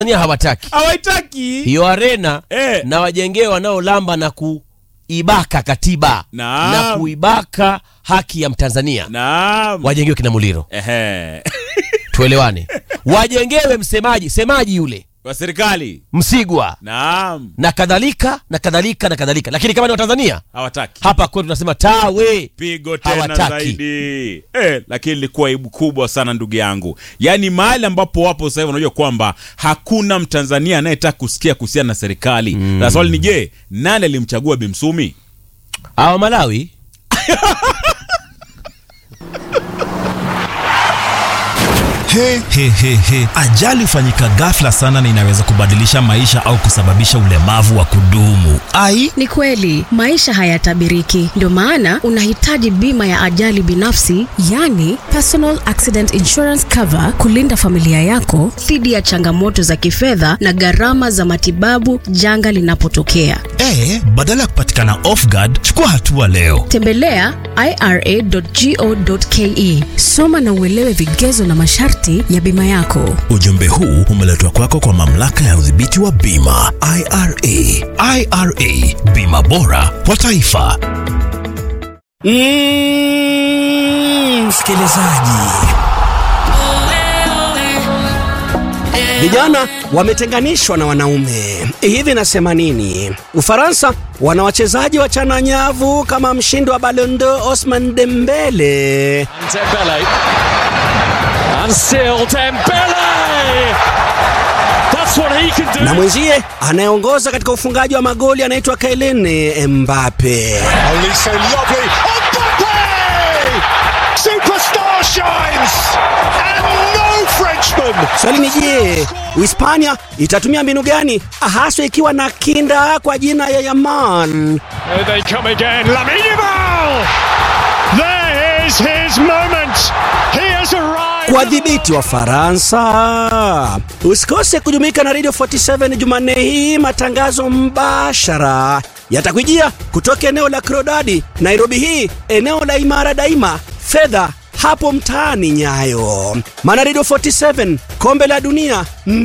Tanzania hawataki hawaitaki hiyo arena Eh. na wajengee wanaolamba na kuibaka katiba Naam. na kuibaka haki ya Mtanzania naam wajengewe kina Muliro, ehe tuelewane. Wajengewe msemaji semaji yule wa serikali Msigwa naam na kadhalika na kadhalika na kadhalika, lakini kama ni Watanzania hawataki hapa kwetu tunasema tawe pigo tena Hawataki. zaidi eh, lakini ilikuwa aibu kubwa sana ndugu yangu yaani mahali ambapo wapo sasa hivi unajua kwamba hakuna mtanzania anayetaka kusikia kuhusiana na serikali na swali ni je nani alimchagua bimsumi awa Malawi He, he, he, he. Ajali hufanyika ghafla sana na inaweza kubadilisha maisha au kusababisha ulemavu wa kudumu. Ai, Ni kweli maisha hayatabiriki, ndio maana unahitaji bima ya ajali binafsi, yani personal accident insurance cover, kulinda familia yako dhidi ya changamoto za kifedha na gharama za matibabu janga linapotokea. e, badala ya kupatikana off guard, chukua hatua leo. Tembelea ira.go.ke, soma na uelewe vigezo na masharti ya bima yako. Ujumbe huu umeletwa kwako kwa mamlaka ya udhibiti wa bima IRA. IRA, bima bora kwa taifa. Mm, msikilizaji, vijana wametenganishwa na wanaume. Hivi nasema nini? Ufaransa wana wachezaji wachana nyavu kama mshindi wa Ballon d'Or Osman Dembele. Dembele. And still Dembele! That's what he can do. na mwenzie anayeongoza katika ufungaji wa magoli anaitwa Kylian Mbappe. Only so lovely. Mbappe! Superstar shines! And no Frenchman! Swali ni je, Uhispania itatumia mbinu gani haswa ikiwa na kinda kwa jina ya Yaman? Here they come again. Lamine Yamal! There is his moment. He has arrived. kuwadhibiti wa Faransa. Usikose kujumuika na Radio 47 Jumanne hii, matangazo mbashara yatakujia kutoka eneo la Krodadi, Nairobi hii, eneo la Imara Daima, fedha hapo mtaani Nyayo. Maana Radio 47 kombe la dunia